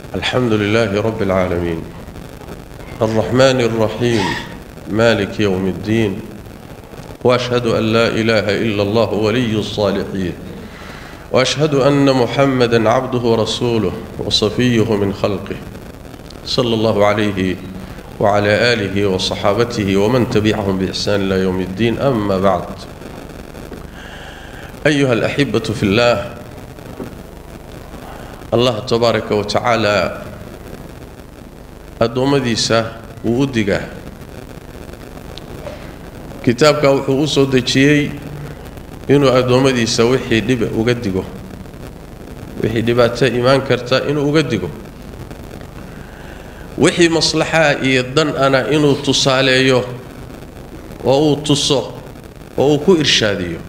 الحمد لله رب العالمين الرحمن الرحيم مالك يوم الدين واشهد ان لا اله الا الله ولي الصالحين واشهد ان محمدا عبده ورسوله وصفيه من خلقه صلى الله عليه وعلى اله وصحابته ومن تبعهم باحسان الى يوم الدين اما بعد ايها الاحبه في الله allah tabaaraka wa tacaala addoommadiisa wuu u digaa kitaabka wuxuu u soo dejiyey inuu addoommadiisa wixii dhib uga digo wixii dhibaato imaan karta inuu uga digo wixii maslaxaa iyo dan ana inuu tusaaleeyo oo uu tuso oo uu ku irshaadiyo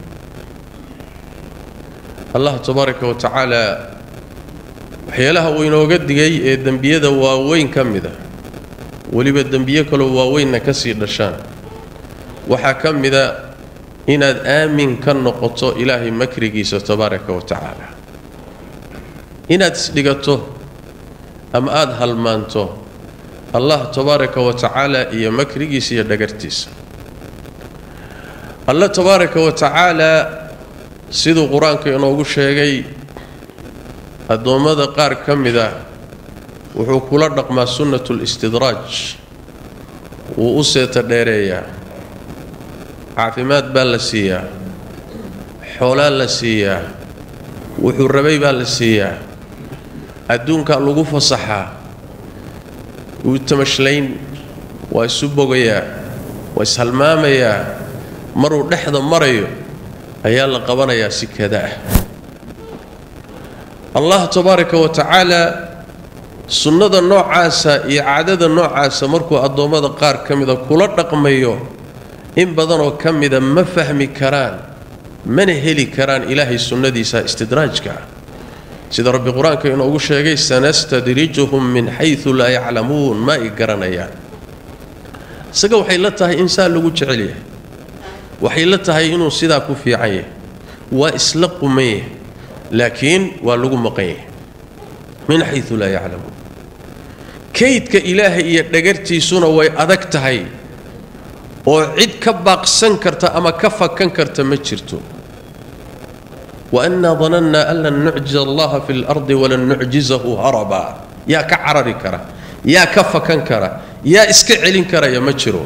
allah tabaaraka wa tacaala waxyaalaha uu inooga digay ee dembiyada waaweyn ka mid a weliba dembiyo kaloo waaweynna ka sii dhashaan waxaa ka mida inaad aamin ka noqoto ilaahay makrigiisa tabaaraka wa tacaala inaad isdhigato ama aada halmaanto allah tabaaraka wa tacaala iyo makrigiisa iyo dhagartiisa alla tabaaraka wa tacaala siduu qur-aanka inoogu sheegay addoommada qaar ka mid ah wuxuu kula dhaqmaa sunnatu listidraaj wuu u seeta dheereeyaa caafimaad baa la siiyaa xoolaa la siiyaa wuxuu rabay baa la siiyaa adduunkaa lagu fasaxaa wuu tamashlayn waa isu bogayaa waa ishalmaamayaa maruu dhexda marayo ayaa la qabanayaa si kada ah allah tabaaraka wa tacaala sunnada noocaasa iyo caadada noocaasa markuu addoommada qaar ka mida kula dhaqmayo in badanoo ka mida ma fahmi karaan mana heli karaan ilaahay sunnadiisa istidraajka ah sida rabbi qur-aanka inoogu sheegay sanastadrijuhum min xayu laa yaclamuun ma ay garanayaan isaga waxay la tahay insaan lagu jecel yahay waxay la tahay inuu sidaa ku fiican yahay waa isla quman yahay laakiin waa lagu maqan yahay min xayu laa yaclamuun kaydka ilaahay iyo dhagartiisuna way adag tahay oo cid ka baaqsan karta ama ka fakan karta ma jirto waannaa danannaa an lan nucjiza allaha fi lardi walan nucjizahu haraba yaa ka carari kara yaa ka fakan kara yaa iska celin karaya ma jiro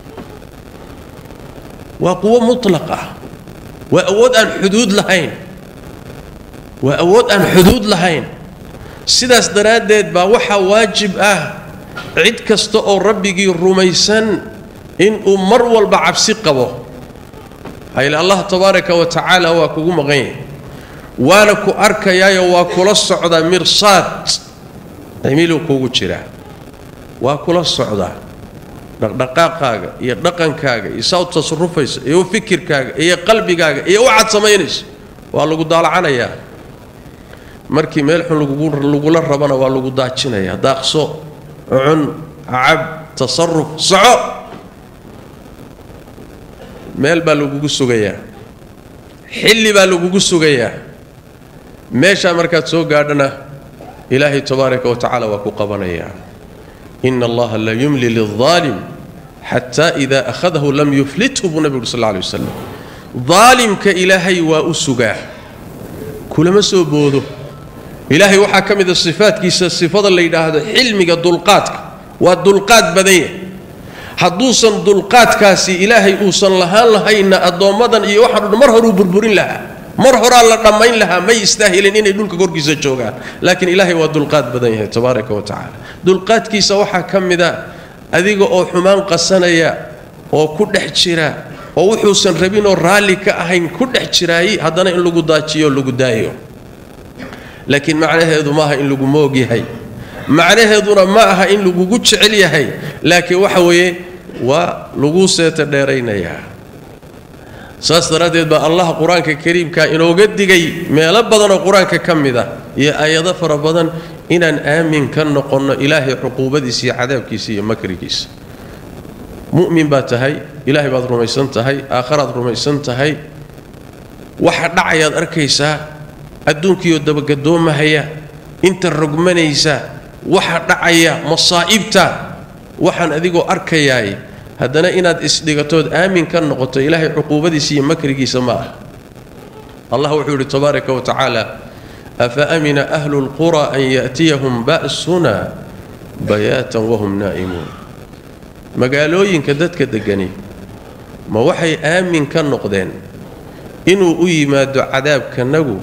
waa quwo mutlaq ah waa awood aan xuduud lahayn waa awood aan xuduud lahayn sidaas daraaddeed baa waxaa waajib ah cid kasta oo rabbigii rumaysan inuu mar walba cabsi qabo hayle allah tabaaraka wa tacaala waa kugu maqan yahay waana ku arkayaayo waa kula socdaa mirsaad cimiluu kugu jiraa waa kula socdaa dhaqdhaqaaqaaga iyo dhaqankaaga iyo saa u tasarufaysa iyo u fikirkaaga iyo qalbigaaga iyo waxaad samaynaysa waa lagu daalacanayaa markii meel xun lagula rabana waa lagu daajinayaa daaqso cun cab tasaruf soco meel baa lagugu sugayaa xilli baa lagugu sugayaa meeshaa markaad soo gaadhana ilaahay tabaaraka wa tacaala waa ku qabanayaa ina allaha la yumli lilaalim xataa ida akhadahu lam yuflithu buu nebigu uri sal alay wasalam daalimka ilaahay waa u sugaa kulama soo boodo ilaahay waxaa ka mid a sifaadkiisa sifada la yidhaahdo xilmiga dulqaadka waa dulqaad badan yahay hadduusan dulqaadkaasi ilaahay uusan lahaan lahayna addoommadan iyo waxaan dhan mar horuu burburin lahaa mar horaa la dhammayn lahaa may istaahilin inay dhulka korkiisa joogaan laakiin ilaahay waa dulqaad badan yahay tabaaraka wa tacaala dulqaadkiisa waxaa ka mid a adiga oo xumaan qasanaya oo ku dhex jira oo wuxuusan rabinoo raalli ka ahayn ku dhex jiraayey haddana in lagu daajiyo lagu daayo laakiin macnaheedu maaha in lagu moog yahay macnaheeduna ma aha in lagugu jecel yahay laakiin waxa weeye waa lagu seeta dheeraynayaa saas daraaddeed baa allah qur-aanka kariimka inooga digay meelo badanoo qur-aanka ka mid ah iyo aayado fara badan inaan aamin ka noqonno ilaahay cuquubadiisa iyo cadaabkiisa iyo makrigiisa mu'min baad tahay ilaahay baad rumaysan tahay aakharaad rumaysan tahay waxa dhacayaad arkaysaa adduunkiioo dabagaddoomahaya inta rogmanaysa waxa dhacaya masaa'ibta waxaan adigoo arkayaay haddana inaad isdhigatood aamin ka noqoto ilaahay cuquubadiisa iyo makrigiisa ma ah allah wuxuu yidhi tabaaraka wa tacaala afa amina ahlu lqura an ya'tiyahum ba'suna bayaatan wahum naa'imuun magaalooyinka dadka deggani ma waxay aamin ka noqdeen inuu u yimaado cadaabkanagu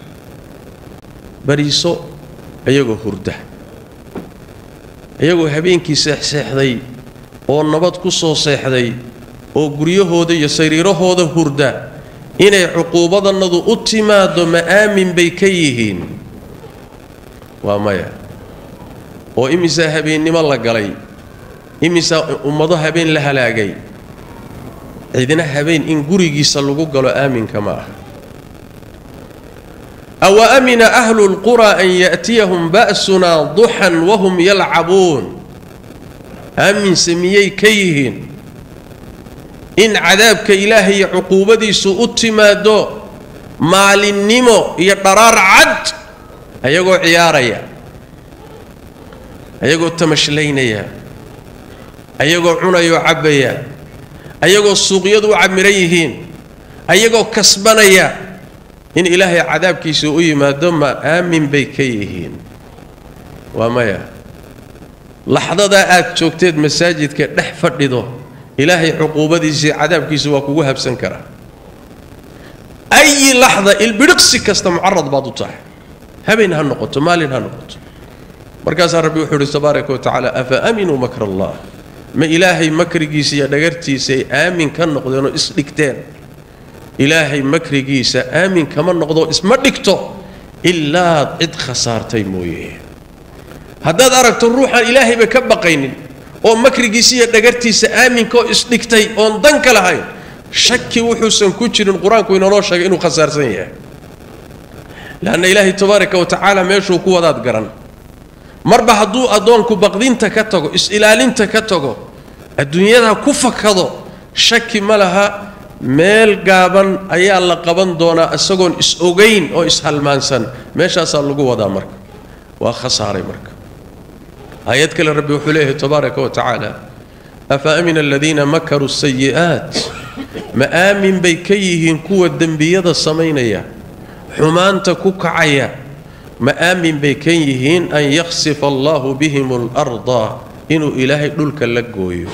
bariiso iyagoo hurda iyagoo habeenkii seexseexday oo nabad ku soo seexday oo guryahooda iyo sariirahooda hurda inay cuquubadannadu u timaaddo ma aamin bay ka yihiin waa maya oo imisaa habeennimo la galay imisaa ummado habeen la halaagay cidina habeen in gurigiisa lagu galo aaminka ma ah awa amina ahlu lqura an ya'tiyahum ba'sunaa duxan wahum yalcabuun aaminse miyay ka yihiin in cadaabka ilaahay iyo cuquubadiisu u timaaddo maalinnimo iyo dharaar cad ayagoo ciyaaraya ayagoo tamashlaynaya ayagoo cunayoo cabbaya ayagoo suuqyadu u camiran yihiin ayagoo kasbanaya in ilaahay cadaabkiisa u yimaado ma aamin bay ka yihiin waa maya laxdadaa aad joogteed masaajidka dhex fadhido ilaahay cuquubadiisii cadaabkiisa waa kugu habsan karaa ayi laxda ilbidhiqsi kasta mucarad baad u tahay habeen ha noqoto maalin ha noqoto markaasaa rabbi wuxuu ihi tabaaraka wa tacaala afa aaminuu makr allah ma ilaahay makrigiisa iyo dhagartiisa ay aamin ka noqdeenoo isdhigteen ilaahay makrigiisa aamin kama noqdo isma dhigto ilaad cid khasaartay mooye haddaad aragto ruuxaan ilaahayba ka baqaynin oo makrigiisa iyo dhagartiisa aaminkaoo isdhigtay oon dan ka lahayn shaki wuxuusan ku jirin qur-aanku inanoo sheegay inuu khasaarsan yahay leanna ilaahay tabaaraka wa tacaala meeshuu ku wadaad garan marba hadduu addoonku baqdinta ka tago is-ilaalinta ka tago adduunyada ku fakado shaki ma laha meel gaaban ayaa la qaban doonaa isagoon is-ogayn oo is-halmaansan meeshaasaa lagu wadaa marka waa khasaaray marka aayad kale rabbi wuxuu leeyahay tabaaraka wa tacaala afa amina aladiina makaruu sayi'aat ma aamin bay ka yihiin kuwa dembiyada samaynaya xumaanta ku kacaya ma aamin bay ka yihiin an yakhsifa allahu bihim alarda inuu ilaahay dhulka la gooyo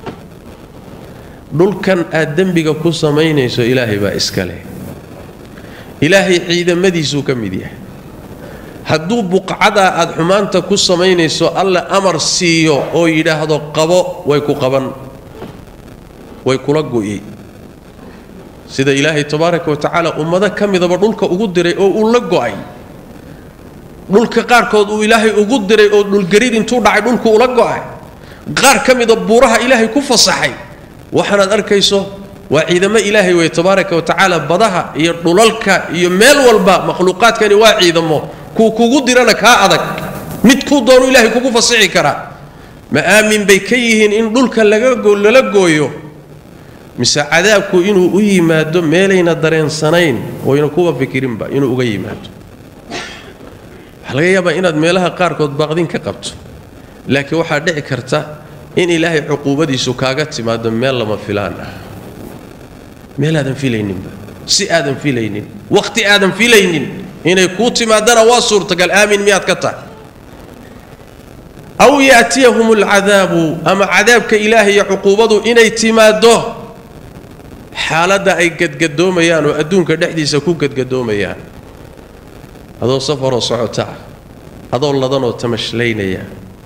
dhulkan aad dembiga ku samaynayso ilaahay baa iska leh ilaahay ciidamadiisuu ka mid yahay hadduu buqcadaa aad xumaanta ku samaynayso alle amar siiyo oo yidhaahdo qabo way ku qaban way kula go'i sida ilaahay tabaaraka wa tacaala ummado ka midaba dhulka ugu diray oo uu la go'ay dhulka qaarkood uu ilaahay ugu diray oo dhulgariir intuu dhacay dhulku ula go'ay qaar ka mida buuraha ilaahay ku fasaxay waxaanaad arkayso waa ciidamo ilaahay wey tabaaraka wa tacaala badaha iyo dhulalka iyo meel walba makhluuqaadkani waa ciidamo kuu kugu dirana kaa adag mid kuu doonu ilaahay kugu fasixi karaa ma aamin bay ka yihiin in dhulka lala gooyo mise cadaabku inuu u yimaado meelayna dareensanayn oyna kuwa fikirinba inuu uga yimaado waxaa laga yaabaa inaad meelaha qaarkood baaqdin ka qabto laakiin waxaa dhici karta in ilaahay cuquubadiisu kaaga timaado meel lama filaan ah meel aadan filayninba si aadan filaynin wakhti aadan filaynin inay kuu timaadana waa suurtagal aamin miyaad ka tahay aw yaatiyahum alcadaabu ama cadaabka ilaahay iyo cuquubadu inay timaaddo xaaladda ay gadgadoomayaan oo adduunka dhexdiisa ku gadgadoomayaan adoo safaroo socota adoo ladanoo tamashlaynaya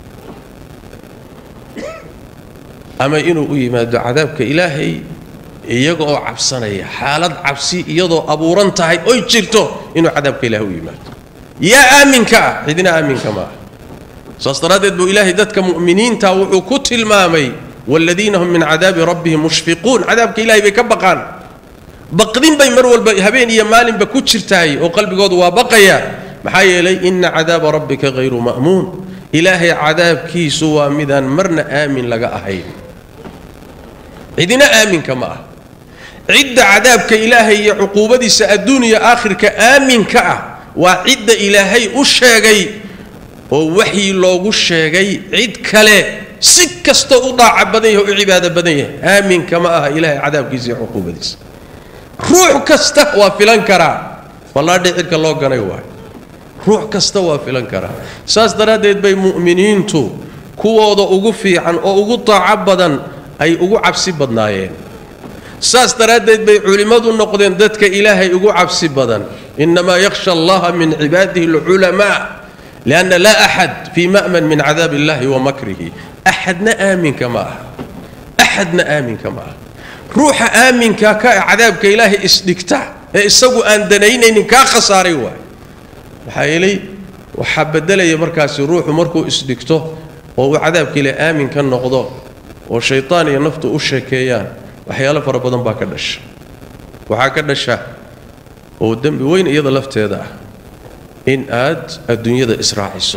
ama inuu u yimaado cadaabka ilaahay iyaga oo cabsanaya xaalad cabsi iyadoo abuuran tahay oy jirto inuu cadaabka ilaahay u yimaado yaa aaminka ah cidina aaminka ma ah saas daraaddeed buu ilaahay dadka mu'miniinta wuxuu ku tilmaamay waaladiina hum min cadaabi rabbihim mushfiquun cadaabka ilahay bay ka baqaan baqdin bay mar walba habeen iyo maalinba ku jirtaay oo qalbigoodu waa baqaya maxaa yeelay ina cadaaba rabbika hayru ma'muun ilaahay cadaabkiisu waa midaan marna aamin laga ahayn cidina aaminka ma ah cidda cadaabka ilaahay iyo cuquubadiisa adduun iyo aakhirka aaminka ah waa cidda ilaahay u sheegay oo waxyi loogu sheegay cid kale si kasta u daaca badan yahay o u cibaado badan yahay aaminka ma aha ilaahay cadaabkiisa iyo cuquubadiisa ruux kasta waa filan karaa wallaadhi cidka loo ganay waayo ruux kasta waa filan karaa saas daraaddeed bay mu'miniintu kuwooda ugu fiican oo ugu daaco badan ay ugu cabsi badnaayeen saas daraaddeed bay culimmadu noqdeen dadka ilaahay ugu cabsi badan innamaa yakhsha allaha min cibaadihi alculamaa lianna laa axad fii ma'man min cadaab illahi wa makrihi axadna aaminka ma aha axadna aaminka ma aha ruuxa aaminka ka cadaabka ilaahay isdhigta ee isagu aan danaynaynin kaa khasaaray waay maxaa yeelay waxaa bedelaya markaasi ruuxu markuu isdhigto oo uu cadaabka ilaahay aamin ka noqdo oo shaytaan iyo naftu u sheekeeyaan waxyaalo fara badan baa ka dhasha waxaa ka dhasha oo dembi weyn iyada lafteeda ah in aad adduunyada israaciso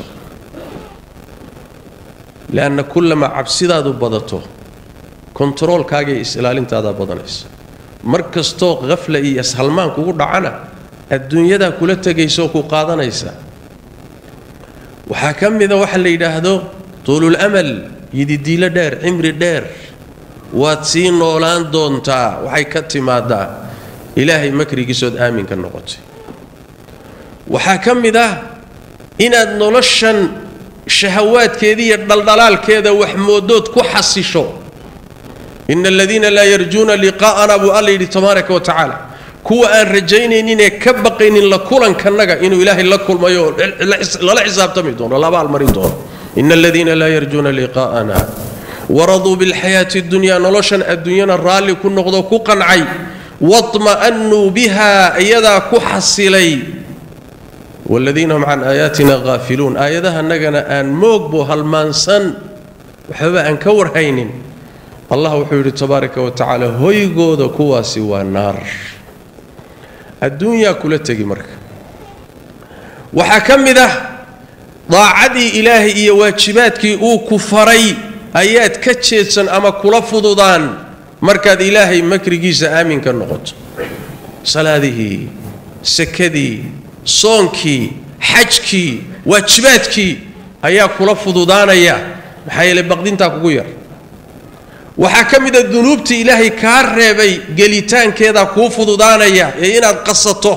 leanna kullamaa cabsidaadu badato kontaroolkaaga iyo is-ilaalintaadaa badanaysa mar kastoo khafla iyo ishalmaan kugu dhacana adduunyadaa kula tegaysa oo ku qaadanaysa waxaa ka mida waxa la yidhaahdo tuulul amal yididiilo dheer cimri dheer waad sii noolaan doontaa waxay ka timaadaa ilaahay makrigiisood aamin ka noqotay waxaa ka mid ah inaad noloshan shahawaadkeeda iyo dhaldhalaalkeeda wax moodood ku xasisho ina aladiina laa yarjuuna liqaa'ana buu alla yidhi tabaaraka wa tacaala kuwa aan rajaynayninee ka baqaynin la kulankanaga inuu ilaahay la kulmayo oo lala xisaabtami doono laba almarin doono ina aladiina laa yarjuuna liqaa'ana waraduu bilxayaati اdunyaa noloshan adduunyana raalli ku noqdo ku qancay waطma'annuu biha iyadaa ku xasilay waaladiina hum can aayaatina haafiluun aayadahanagana aan moogbo halmaansan waxbaba aan ka warhaynin allah wuxuu yidhi tabaaraka wa tacaala hoygooda kuwaasi waa naar adduunyaa kula tegi marka waxaa ka mid ah daacadii ilaahay iyo waajibaadkii uu ku faray ayaad ka jeedsan ama kula fududaan markaad ilaahay makrigiisa aamin ka noqoto salaadihii sakadii soonkii xajkii waajibaadkii ayaa kula fududaanaya maxaa yeelay baqdintaa kugu yar waxaa ka mid a dunuubtii ilaahay kaa reebay gelitaankeedaa kuu fududaanaya ee inaad qasato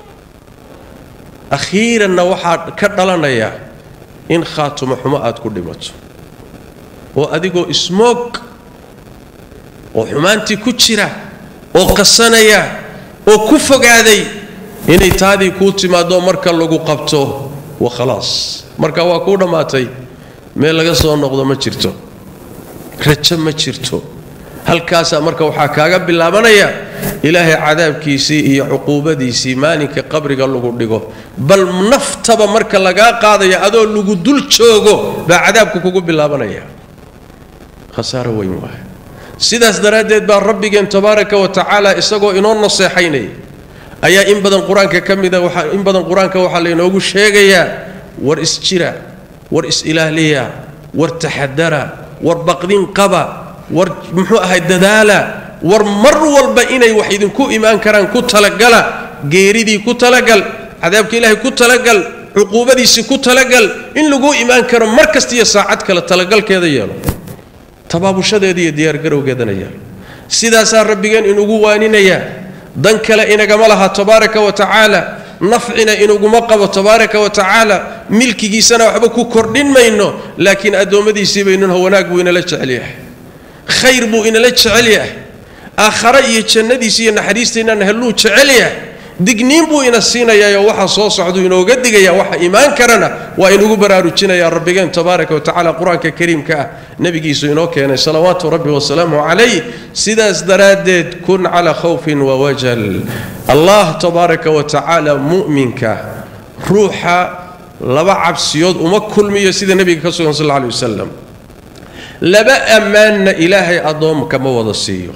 akhiiranna waxaa ka dhalanaya in khaatumo xumo aad ku dhimato oo adigoo ismoog oo xumaantii ku jira oo qasanaya oo ku fogaaday inay taadii kuu timaaddo marka lagu qabto wa khalaas marka waa kuu dhammaatay meel laga soo noqdo ma jirto rajo ma jirto halkaasaa marka waxaa kaaga bilaabanaya ilaahay cadaabkiisii iyo cuquubadiisii maalinka qabriga lagu dhigo bal naftaba marka lagaa qaadaya adoo lagu dul joogo baa cadaabku kugu bilaabanaya khasaaro weyn waay sidaas daraaddeed baa rabbigeen tabaaraka wa tacaala isagoo inoo naseexaynaya ayaa in badan qur-aanka ka mida waaa in badan qur-aanka waxaa laynoogu sheegayaa war isjira war is-ilaaliya war taxadara war baqdin qaba war muxuu ahay dadaala war mar walba inay wax idinku imaan karaan ku talagala geeridii ku talagal cadaabka ilaahay ku talagal cuquubadiisii ku talagal in laguu imaan karo mar kasta iyo saacad kale talagalkeeda yeelo tabaabushadeeda iyo diyaargarowgeedana yeelo sidaasaa rabbigeen inugu waaninayaa dan kale inagama laha tabaaraka wa tacaala nafcina inaguma qabo tabaaraka wa tacaala milkigiisana waxba ku kordhin mayno laakiin addoommadiisii baynunho wanaag buu inala jecel yahay khayr buu inala jecel yahay aakhare iyo jannadiisi iyo naxariistaynana helluu jecel yahay digniin buu ina siinayaayoo waxa soo socduu inooga digaya waxa imaan karana waa inugu baraarujinaya rabbigeen tabaaraka wa tacala qur-aanka kariimka ah nebigiisu inoo keenay salawaatu rabbi wasalaamu calayh sidaas daraaddeed kun calaa khawfin wawajal allah tabaaraka wa tacaala mu'minka ruuxa laba cabsiyood uma kulmiyo sida nebiga ka sugan sal alla alay wasalam laba ammaanna ilaahay addoomka ma wada siiyo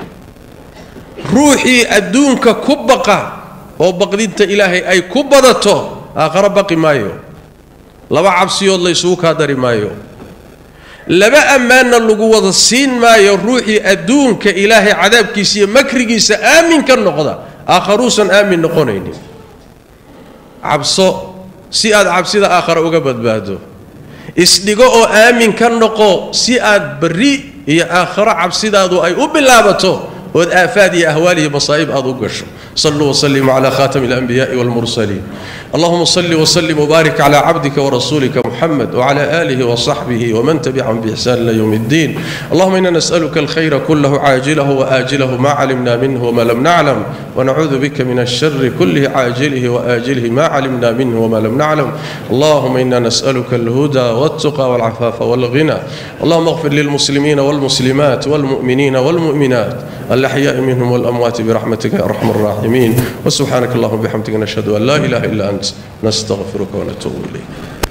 ruuxii adduunka ku baqa oo baqdinta ilaahay ay ku badato aakharo baqi maayo laba cabsiyood laysugu kaa dari maayo laba ammaanna lagu wada siin maayo ruuxii adduunka ilaahay cadaabkiisa iyo makrigiisa aamin ka noqda aakharuusan aamin noqonaynin cabso si aad cabsida aakhare uga badbaado isdhigo oo aamin ka noqo si aad berri iyo aakharo cabsidaadu ay u bilaabato ood aafaad iyo ahwaal iyo masaa'ib aad u gasho saluu waslimuu cala khatami alanbiya'i walmursaliin allahuma salli wslim wbaarik cala cabdika warasuulika muxamed wcala aalihi wasaxbihi wman tabicahum biixsaan ila ywm اddin allahuma ina nas'aluka alkhayra kulahu caajilahu waaajilahu ma calimna minhu wma lam naclam wanacuudu bika min alshari kulih caajilihi waaajilihi ma calimna minhu wma lam naclam allahuma ina nas'aluka alhuda wاltuqa wاlcafaafa wاlghina allahuma اغfir lilmuslimiina wاlmuslimat wاlmu'miniina wاlmu'minaat الأحياء منهم والأموات برحمتك يا أرحم الراحمين وسبحانك اللهم وبحمدك نشهد أن لا إله إلا أنت نستغفرك ونتوب إليك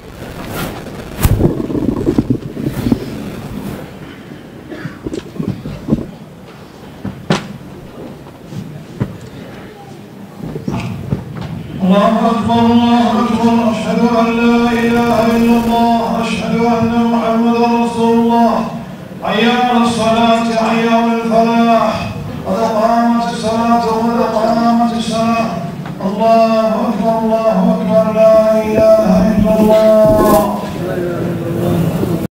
الله أكبر الله أكبر أشهد أن لا إله إلا الله أشهد أن محمدا رسول الله حي على الصلاة حي على الفلاح قد قامت الصلاة وقد قامت الصلاة الله